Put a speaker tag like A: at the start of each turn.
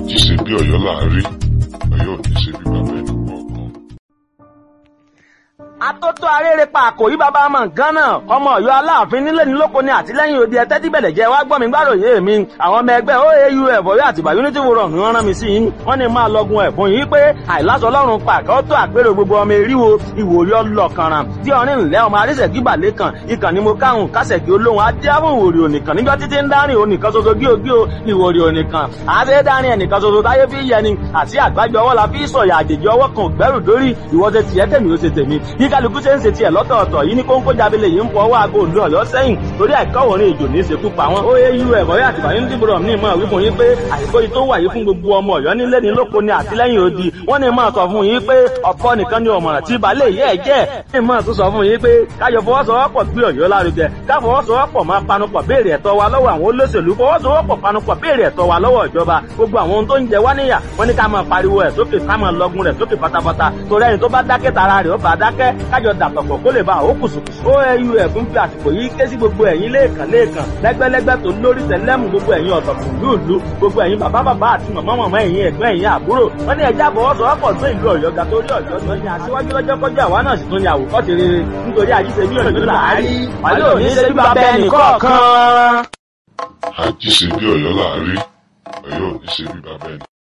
A: àjí ṣe bí Ọ̀yọ́ là ń rí Ọ̀yọ́ ò ní ṣe bí bàbá ẹnì kọ̀ọ̀kan.
B: atótó arére pa àkòrí bàbá ọmọ nǹkan náà ọmọ Ọ̀yọ́ aláàfin nílé ní lóko ní àtìlẹ́yìn òde ẹtẹ tíbẹlẹ jẹ wá gbọ́ mi gbàròyé mi àwọn ọmọ ẹgbẹ́ oau ẹbọrí àtìgbà unity forum ni wọ́n rán mi sí yín wọ́n ní máa lọgun ẹ̀bùn yìí pé àìláṣọ Ọlọ́run pàkẹ tó àpérò gbogbo ọmọ eríwo ìwòrí ọlọkànràn tí ọrin ńlẹ ọmọ arísẹkí balẹ kan ìkànnì mo káhùn kásẹkí olóhùn adéhùn ìwòrí ònìkan níjọ títí ń dárìn ònìkan ṣoṣo gíogío ìwòrí ònìkan àṣẹ dárìn ẹnìkan ṣoṣo táyé fi yẹni àti àgbájọ ọwọ́ la fi sọ̀yà àjèjì ọwọ́ kan gbẹ́rù dórí ìwọ́sẹ̀ tiẹ̀ tèmi ó ṣe tèmi bí kálukú ṣe ń ṣe tiẹ̀ lọ́tọ̀ọ̀tọ̀ yìí ní kóńkó jábílẹ yìí ń fọ ọwọ́ aago òdu ọ̀yọ́ sẹ́yìn torí àìkọ́ òrin ìjò ní ìṣekú pa wọn. ó yé irú ẹ̀kọ́ yà tìbà yín dìbò ní ìmọ̀ wípé yín pé àìkó yìí tó wà yìí fún gbogbo ọmọ ọ̀yọ́ nílé ní lóko ní àtìlẹ́yìn odi wọ́n ní máa sọ fún yín pé ọ̀pọ̀ nìkan ni ọ̀mọ̀ràn tí balẹ̀ yẹ́ ẹ̀ jẹ́ ní máa tún sọ fún yín pé káyọ̀ fọwọ́sowọ́pọ̀ gbé ọ̀yọ́ lárugẹ káfọwọ́sowọ́pọ̀ máa panupọ̀ béèrè ẹ̀tọ́ wa lọ́wọ́ àwọn olóṣèlú fọwọ́sowọ́pọ̀ panupọ̀ béèrè ẹ̀tọ́ wa lọ́wọ́ ìjọba gbogbo àwọn ohun tó ń jẹ wá níyà wọ́n ní ká máa pariwo ẹ̀ sókè ká máa lọgun rẹ̀ sókè pátápátá torí ẹni tó bá dákẹ́ tara rẹ̀ ó bá dákẹ́ kájọ dàpọ̀pọ̀ kó lè ba àwọn kùsùkùsù. oau ẹ̀fún fi àsìkò yìí ké sí gbogbo ẹ̀yin lẹ́ẹ̀kan lẹ́ẹ̀kan lẹ́gbẹ́lẹ́gbẹ́ tó lórí tẹ̀lẹ́mù gbogbo ẹ̀yin ọ̀tọ̀kùn lúùlú gbogbo ẹ̀yin bàbá bàbá àti màmá màmá ẹ̀yin ẹ̀gbọ́n ẹ̀yin àbúrò wọ́n ní ẹja àfọwọ́sowọ́pọ̀ tó ìlú ọ̀yọ́ ga torí ọ̀yọ́ tó ní aṣíwájú lọ́jọ́ kọjá àwa náà sì tún ní àwòkọ́ṣe rere nítorí àjíṣe bí ọ̀yọ́ làárí wàlẹ́ òní ṣe bí bàbá ẹnì kọ̀ọ̀kan.
A: àjí ṣe bí Ọ̀yọ́ là ń rí Ọ̀yọ́ ò ní ṣe bí bàbá ẹnì